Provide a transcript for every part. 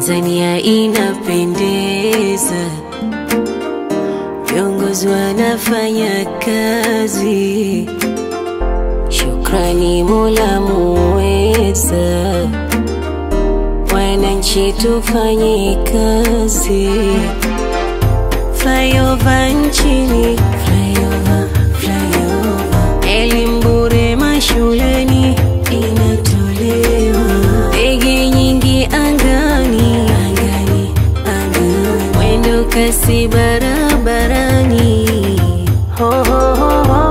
Tanzania inapendeza, viongozi wanafanya kazi. Shukrani Mola muweza, wananchi tufanye kazi. Flyover nchini, flyover, flyover. Elimu bure mashuleni inatolewa, ndege nyingi angani, angani, angani. Mwendo kasi barabarani, ho, ho, ho, ho.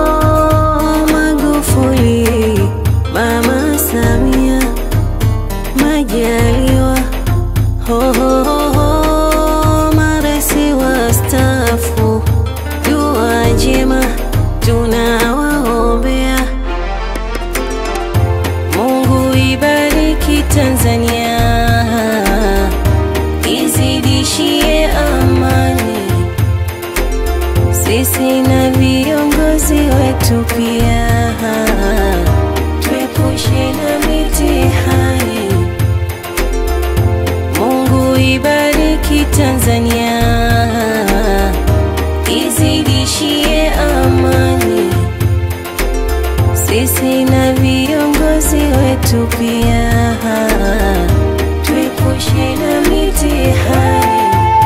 Magufuli, Mama Samia, Majaliwa, ho, ho, ho, ho. Maresi wastaafu, dua njema tunawaombea. Mungu ibariki Tanzania, izidishie amani, sisi na viongozi wetu pia, tuepushe na mitihani. Mungu ibariki Tanzania, izidishie amani, sisi na viongozi wetu pia, tuepushe na mitihani.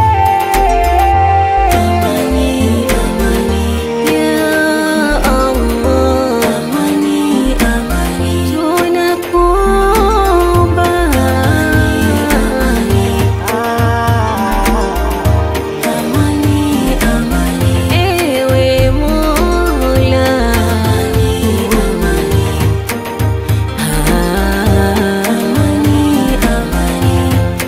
Amani, amani, ya Allah. Amani, amani, tunakuomba. Amani, amani, ewe Mola. Amani, amani, amani, amani.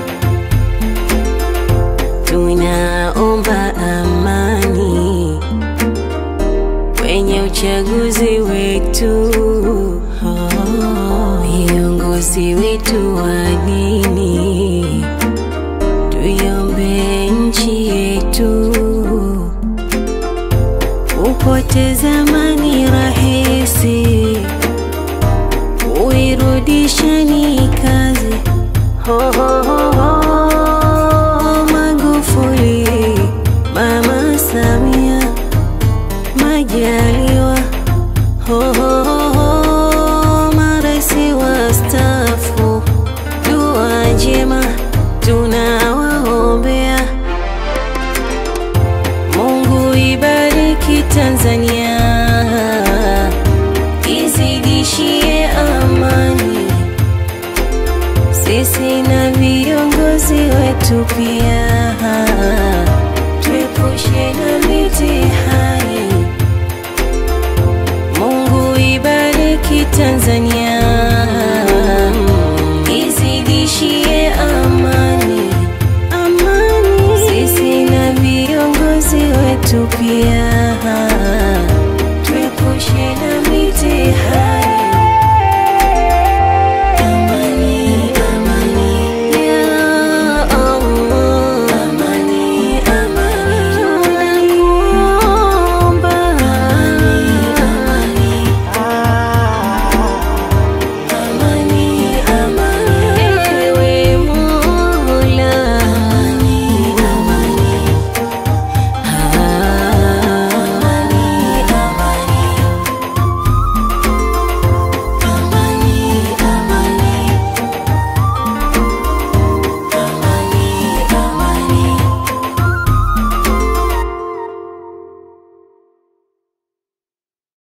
Tunaomba amani kwenye uchaguzi wetu, viongozi wetu wa dini, tuiombe nchi yetu. Kupoteza amani rahisi, kuirudisha ni kazi. Ho, ho, ho, ho. Magufuli, Mama Samia, Majaliwa, ho, ho, ho, ho. Maresi wastaafu, dua njema tunawaombea. Mungu ibariki Tanzania, izidishie amani, sisi na viongozi wetu pia, tuepushe na mitihani. Mungu ibariki Tanzania,